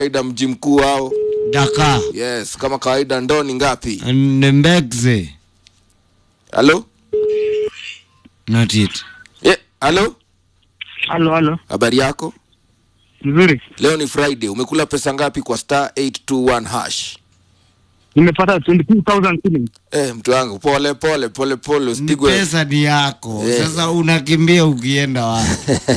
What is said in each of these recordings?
kawaida mji mkuu wao Dakar. yes kama kawaida ndoo ni ngapi Mbegze. halo Not it. yeah, halo Halo, halo. habari yako Nzuri. leo ni friday umekula pesa ngapi kwa star 821 hash Nimepata 22,000 shillings. eh, mtu wangu pole pole pole pole Ni usipigwe pesa ni yako. Eh. Sasa unakimbia ukienda wapi?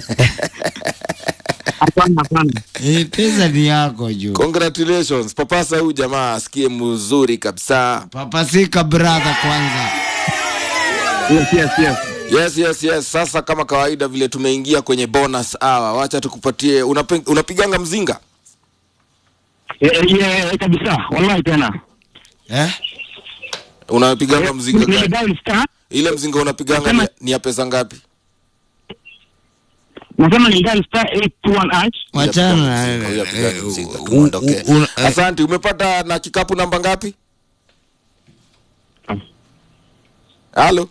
Hapana, hapana. Eh, pesa ni yako juu. congratulations papasa huyu jamaa asikie mzuri kabisa Papasika brother kwanza. Yes, yes, yes. yes yes yes sasa kama kawaida vile tumeingia kwenye bonus hour wacha tukupatie unape, unapiganga mzinga Eh, eh, yeah, kabisa. Wallahi tena. Eh? unapiganga mzinga gani Nimedial star. ile mzinga unapiganga ni, ni ya pesa ngapi Nasema ni dial star 821 hash. Wachana na Mzinga, huyu apiganga eh, mzinga, u- tumuondoke. u- u- eh, asante umepata na kikapu namba ngapi halo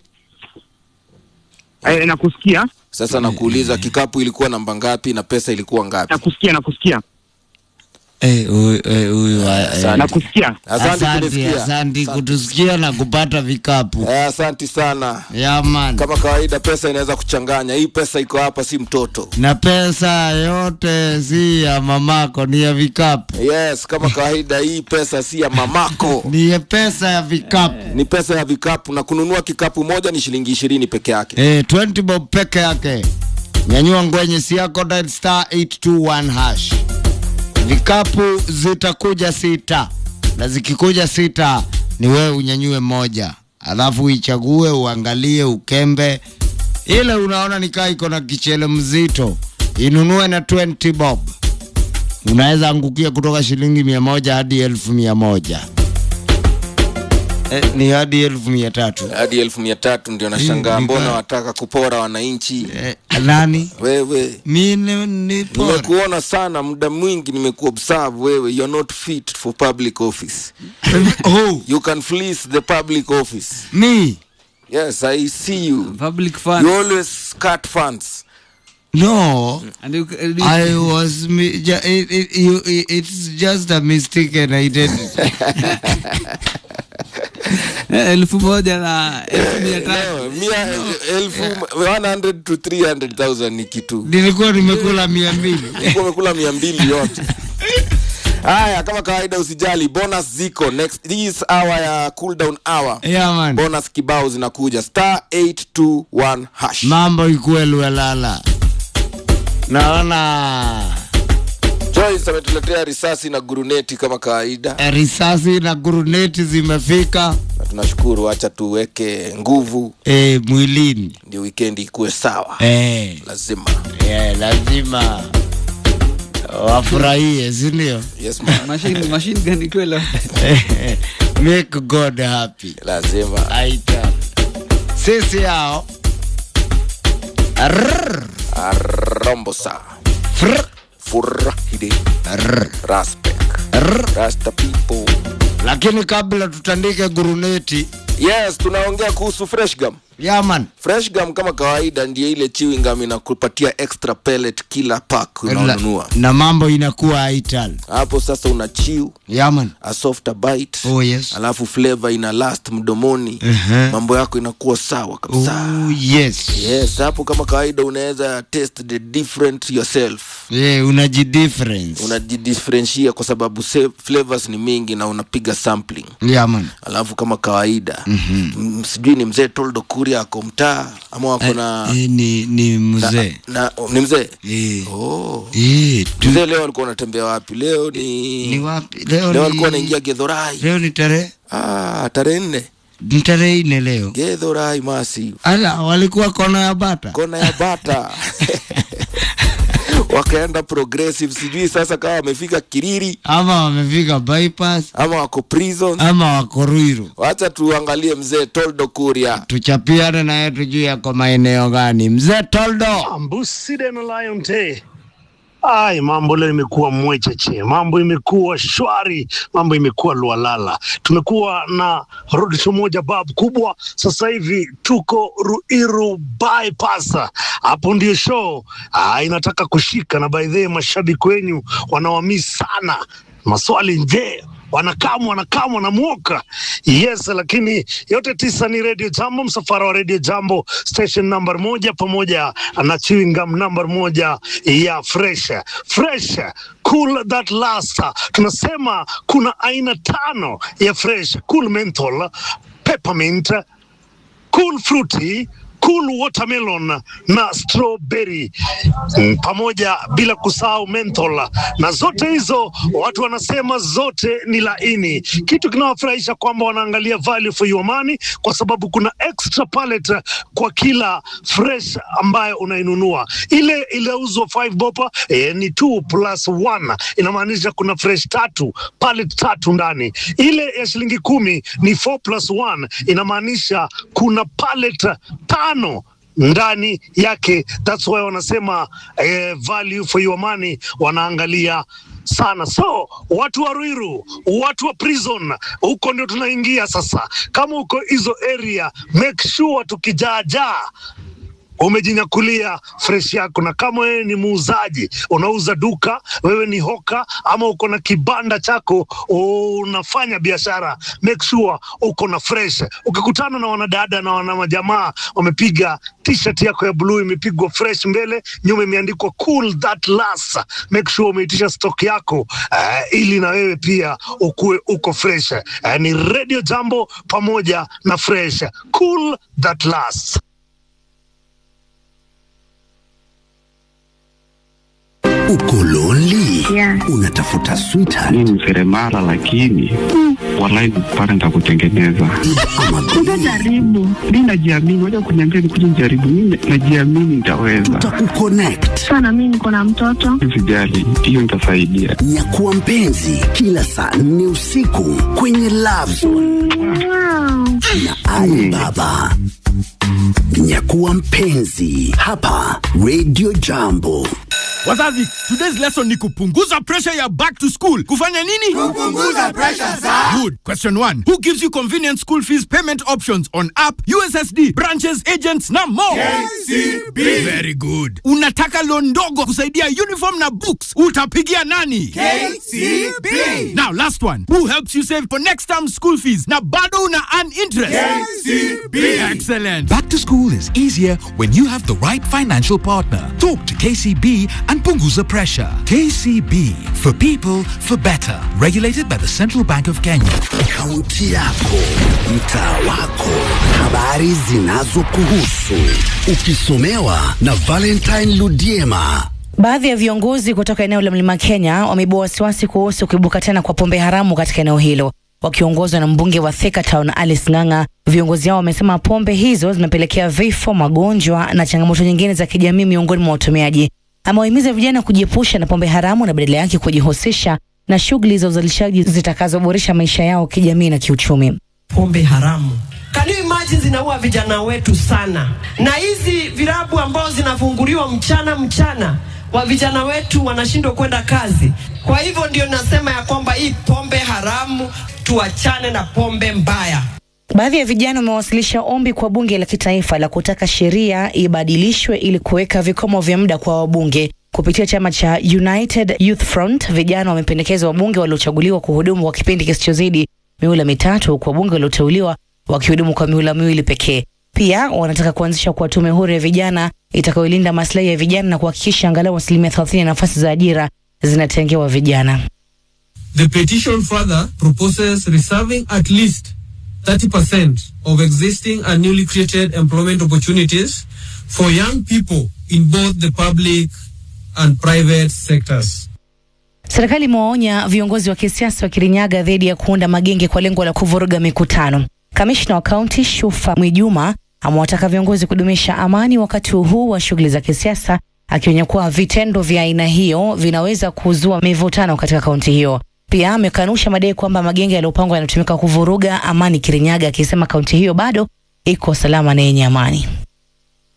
Eh, nakusikia. sasa nakuuliza kikapu ilikuwa namba ngapi na pesa ilikuwa ngapi Nakusikia, nakusikia. eh, huyu eh, huyu wa- eh, Asante. Nakusikia. asante Asante, kunisikia asante kutusikia na kupata vikapu. Eh, asante sana Ya man. kama kawaida pesa inaweza kuchanganya hii pesa iko hapa si mtoto Na pesa yote si ya mamako, ni ya vikapu. yes kama kawaida hii pesa si ya mamako Ni ya pesa ya vikapu. ni pesa ya vikapu na kununua kikapu moja ni shilingi ishirini peke yake Eh, 20 bob peke yake. Nyanyua ngwenye si yako dial star 821 hash. Vikapu zitakuja sita, na zikikuja sita ni wewe unyanyue moja, alafu uichague, uangalie, ukembe ile unaona nikaa iko na kichele mzito, inunue na 20 bob. Unaweza angukia kutoka shilingi mia moja hadi elfu mia moja eh, ni hadi elfu mia tatu hadi elfu mia tatu ndio nashangaa Mm, mbona nika- wataka kupora wananchi eh, nani wewe mi ni, ni pora. nimekuona sana muda mwingi nimekuobserve wewe you're not fit for public office oh, you can fleece the public office me yes i see you public fund you always cut funds no and you, you, I was mi- ju- it, it, you, it, it's just a mistaken identity. Eh, elfu moja na elfu mia tatu no, mia elfu 100 to 300000 ni kitu Nilikuwa nimekula mia mbili. Ulikuwa umekula mia mbili yote haya kama kawaida usijali bonus ziko next this hour ya cool down hour Yeah, man. bonus kibao zinakuja star 821 hash Mambo ikuwe luelala. Naona Joyce ametuletea risasi na guruneti kama kawaida eh, risasi na guruneti zimefika na tunashukuru acha tuweke nguvu eh, mwilini ndio wikendi ikuwe sawa eh, lazima eh, lazima wafurahie, si ndio? yes man. machine machine gun ikwela Make God happy. lazima Aita. Sisi hao Arrrr. arombosa Frr. furahide Arrrr. raspek Arrrr. rasta people Lakini kabla tutandike guruneti yes tunaongea kuhusu fresh gum yaman fresh gum kama kawaida ndio ile chewing gum inakupatia extra pellet kila pack unaonunua na mambo inakuwa aital hapo sasa una chew yaman a softer bite oh yes alafu flavor ina last mdomoni Mhm. mambo yako inakuwa sawa kabisa oh yes yes hapo kama kawaida unaweza test the different yourself yeah, unajidifference unajidifferentia kwa sababu se- flavors ni mingi na unapiga sampling yaman alafu kama kawaida mm-hmm. sijui ni mzee toldo kuria ako mtaa ama wako na, eh, ni, ni mzee na ni mzee eh. oh. eh, tu, mzee leo alikuwa unatembea wapi leo ni, ni wapi leo, leo ni, alikuwa anaingia gedhorai leo ni tarehe ah, tarehe nne ni tarehe ine leo gedhorai masi ala walikuwa kona ya bata kona ya bata wakaenda progressive sijui sasa kama wamefika kiriri ama wamefika bypass ama wako prison ama wako Ruiru wacha tuangalie mzee toldo kuria tuchapiane naye tujue yako maeneo gani mzee Toldo Ambuside na Lion T. Ai, mambo leo imekuwa mwecheche, mambo imekuwa shwari, mambo imekuwa lualala. Tumekuwa na road show moja bab kubwa, sasa hivi tuko Ruiru bypass, hapo ndio show ah, inataka kushika, na by the way mashabiki wenyu wanawamii sana maswali je wanakamu wanakamu wanamwoka yes lakini yote tisa ni radio jambo msafara wa radio jambo station number moja pamoja na chewing gum number moja ya fresh fresh cool that last tunasema kuna aina tano ya fresh cool menthol peppermint cool fruity cool watermelon na strawberry mm, pamoja bila kusahau menthol, na zote hizo watu wanasema zote ni laini. Kitu kinawafurahisha kwamba wanaangalia value for your money, kwa sababu kuna extra pallet kwa kila fresh ambayo unainunua. Ile iliyouzwa 5 bopa eh, ni 2 plus 1 inamaanisha kuna fresh tatu pallet tatu ndani. Ile ya shilingi kumi ni 4 plus 1 inamaanisha kuna pallet tano ndani yake. That's why wanasema eh, value for your money wanaangalia sana. So watu wa Ruiru, watu wa prison, huko ndio tunaingia sasa. Kama uko hizo area, make sure tukijaajaa umejinyakulia fresh yako, na kama wewe ni muuzaji, unauza duka, wewe ni hoka ama uko na kibanda chako unafanya biashara, make sure uko na fresh. Ukikutana na wanadada na wana majamaa wamepiga t-shirt yako ya blue imepigwa fresh mbele, nyuma imeandikwa cool that lasts, make sure umeitisha stock yako uh, ili na wewe pia ukue uko fresh. Uh, ni Radio Jambo pamoja na fresh cool that lasts. Uko lonely? Yeah. Unatafuta sweetheart mi ni seremala lakini walai pale nitakutengeneza ama Utajaribu. mi najiamini waja kuniambia nikuja nijaribu mi najiamini nitaweza tutakukonnect. Sana mimi niko na mtoto. sijali hiyo nitasaidia Nyakuwa mpenzi kila saa nne usiku kwenye Love Zone Wow. na Ali Baba. Nyakuwa mpenzi hapa Radio Jambo. Wazazi, today's lesson ni kupunguza pressure ya back to school. Kufanya nini? Kupunguza pressure za. Good. Question 1. Who gives you convenient school fees payment options on app, USSD, branches, agents na more? KCB. Very good. Unataka loan ndogo kusaidia uniform na books. Utapigia nani? KCB. Now last one. Who helps you save for next term school fees na bado una earn interest? KCB. Excellent. Back to school is easier when you have the right financial partner. Talk to KCB and Punguza Pressure. KCB for people for better. Regulated by the Central Bank of Kenya. Kaunti yako, mtaa wako, habari zinazokuhusu, ukisomewa na Valentine Ludiema. Baadhi ya viongozi kutoka eneo la Mlima Kenya wameibua wasiwasi kuhusu kuibuka tena kwa pombe haramu katika eneo hilo. Wakiongozwa na mbunge wa Thika Town Alice Ng'ang'a, viongozi hao wamesema pombe hizo zimepelekea vifo, magonjwa na changamoto nyingine za kijamii miongoni mwa watumiaji. Amewahimiza vijana kujiepusha na pombe haramu na badala yake kujihusisha na shughuli za uzalishaji zitakazoboresha maisha yao kijamii na kiuchumi. pombe haramu. Can you imagine zinaua vijana wetu sana, na hizi virabu ambao zinafunguliwa mchana mchana, wa vijana wetu wanashindwa kwenda kazi. Kwa hivyo ndio nasema ya kwamba hii pombe haramu tuachane na pombe mbaya. Baadhi ya vijana wamewasilisha ombi kwa bunge la kitaifa la kutaka sheria ibadilishwe ili kuweka vikomo vya muda kwa wabunge. Kupitia chama cha United Youth Front, vijana wamependekeza wabunge waliochaguliwa kuhudumu kwa kipindi kisichozidi mihula mitatu, huku wabunge walioteuliwa wakihudumu kwa mihula miwili pekee. Pia wanataka kuanzisha kwa tume huru ya vijana itakayolinda maslahi ya vijana na kuhakikisha angalau asilimia 30 ya nafasi za ajira zinatengewa vijana. The petition further proposes reserving at least 30% of existing and newly created employment opportunities for young people in both the public and private sectors. Serikali imewaonya viongozi wa kisiasa wa Kirinyaga dhidi ya kuunda magenge kwa lengo la kuvuruga mikutano. Kamishna wa kaunti Shufa Mwijuma amewataka viongozi kudumisha amani wakati huu wa shughuli za kisiasa, akionya kuwa vitendo vya aina hiyo vinaweza kuzua mivutano katika kaunti hiyo. Pia amekanusha madai kwamba magenge yaliyopangwa yanatumika kuvuruga amani Kirinyaga, akisema kaunti hiyo bado iko salama na yenye amani.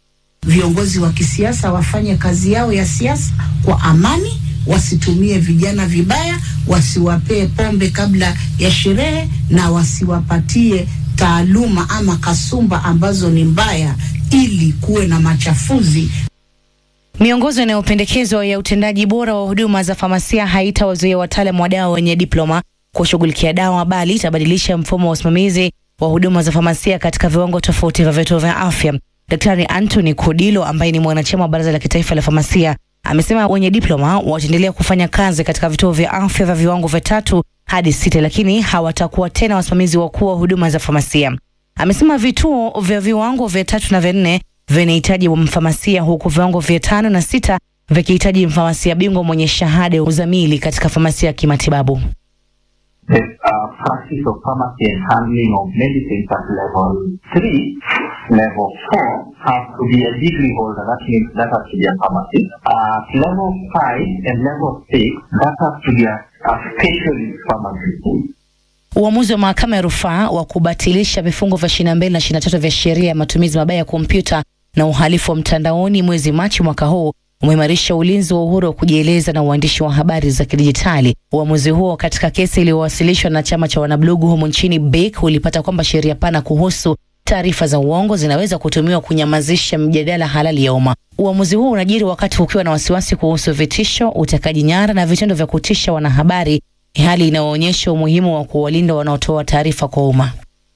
viongozi wa kisiasa wafanye kazi yao ya siasa kwa amani, wasitumie vijana vibaya, wasiwapee pombe kabla ya sherehe na wasiwapatie taaluma ama kasumba ambazo ni mbaya, ili kuwe na machafuzi Miongozo inayopendekezwa ya utendaji bora wa huduma za famasia haitawazuia wataalamu wa dawa wenye diploma kushughulikia dawa, bali itabadilisha mfumo wa usimamizi wa huduma za famasia katika viwango tofauti vya vituo vya afya. Daktari Anthony Kodilo ambaye ni mwanachama wa Baraza la Kitaifa la Famasia amesema wenye diploma wataendelea kufanya kazi katika vituo vya afya vya viwango vya tatu hadi sita, lakini hawatakuwa tena wasimamizi wakuu wa huduma za famasia. Amesema vituo vya viwango vya tatu na vya nne vinahitaji mfamasia huku viwango vya tano na sita vikihitaji mfamasia bingwa mwenye shahada ya uzamili katika famasia ya kimatibabu. The uh, practice of pharmacy and handling of medicines at level 3, level 4 has to be a degree holder. That means that has to be a pharmacist. Uh, At level 5 and level 6, that has to be a, a specialist pharmacist. Uamuzi wa mahakama ya rufaa wa kubatilisha vifungu vya 22 na 23 vya sheria ya matumizi mabaya ya kompyuta na uhalifu wa mtandaoni mwezi Machi mwaka huu umeimarisha ulinzi wa uhuru wa kujieleza na uandishi wa habari za kidijitali. Uamuzi huo katika kesi iliyowasilishwa na chama cha wanablogu humu nchini BEK ulipata kwamba sheria pana kuhusu taarifa za uongo zinaweza kutumiwa kunyamazisha mjadala halali ya umma. Uamuzi huo unajiri wakati kukiwa na wasiwasi kuhusu vitisho, utekaji nyara na vitendo vya kutisha wanahabari, hali inayoonyesha umuhimu wa kuwalinda wanaotoa taarifa kwa umma.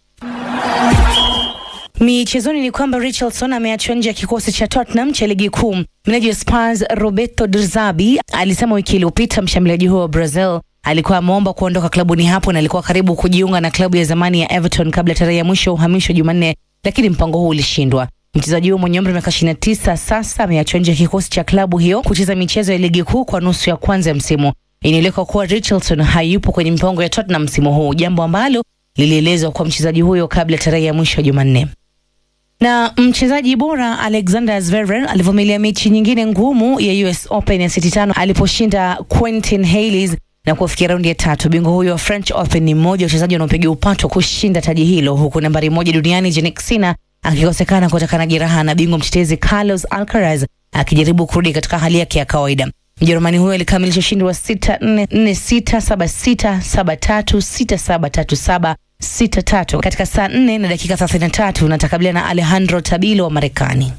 Michezoni ni kwamba Richarlison ameachwa nje ya kikosi cha Tottenham cha ligi kuu. Meneja wa Spurs Roberto De Zerbi alisema wiki iliyopita mshambuliaji huo wa Brazil alikuwa ameomba kuondoka klabuni hapo na alikuwa karibu kujiunga na klabu ya zamani ya Everton kabla tarehe ya mwisho ya uhamisho Jumanne, lakini mpango huu ulishindwa. Mchezaji huo mwenye umri wa miaka 29 sasa ameachwa nje ya kikosi cha klabu hiyo kucheza michezo ya ligi kuu kwa nusu ya kwanza ya msimu. Inaelekwa kuwa Richarlison hayupo kwenye mipango ya Tottenham msimu huu, jambo ambalo lilielezwa kwa mchezaji huyo kabla tarehe ya mwisho ya Jumanne na mchezaji bora Alexander Zverev alivumilia mechi nyingine ngumu ya US Open ya seti tano aliposhinda Quentin Hales na kufikia raundi ya tatu. Bingwa huyo wa French Open ni mmoja wa wachezaji wanaopiga upato kushinda taji hilo, huku nambari moja duniani Jannik Sinner akikosekana kutokana na jeraha na bingwa mtetezi Carlos Alcaraz akijaribu kurudi katika hali yake ya kawaida. Mjerumani huyo alikamilisha ushindi wa sita nne nne sita saba sita saba tatu sita saba tatu saba sita tatu katika saa nne na dakika thelathini na tatu na atakabiliana na Alejandro Tabilo wa Marekani.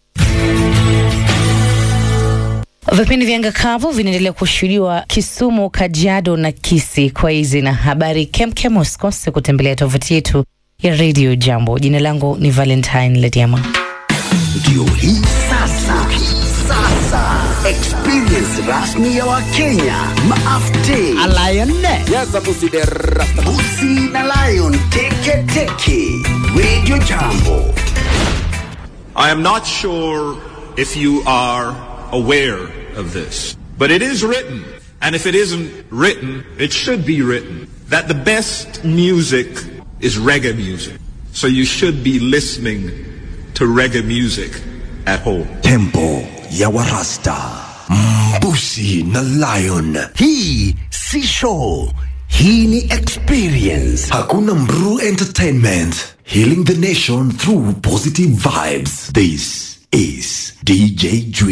Vipindi vya anga kavu vinaendelea kushuhudiwa Kisumu, Kajiado na Kisii. Kwa hizi na habari kemkem, usikose kutembelea tovuti yetu ya Radio Jambo. Jina langu ni Valentine Lediama. Ndio hii sasa, sasa experience rasmi ya Wakenya maafte Busi na Lion teke teke Radio Jambo. I am not sure if you are aware of this, but it is written, and if it isn't written, it should be written, that the best music is reggae music. So you should be listening to reggae music at home. Tempo ya Warasta, Mbusi na Lion. Hii si show, hii ni experience. Hakuna Mru Entertainment, healing the nation through positive vibes. This is DJ Dre.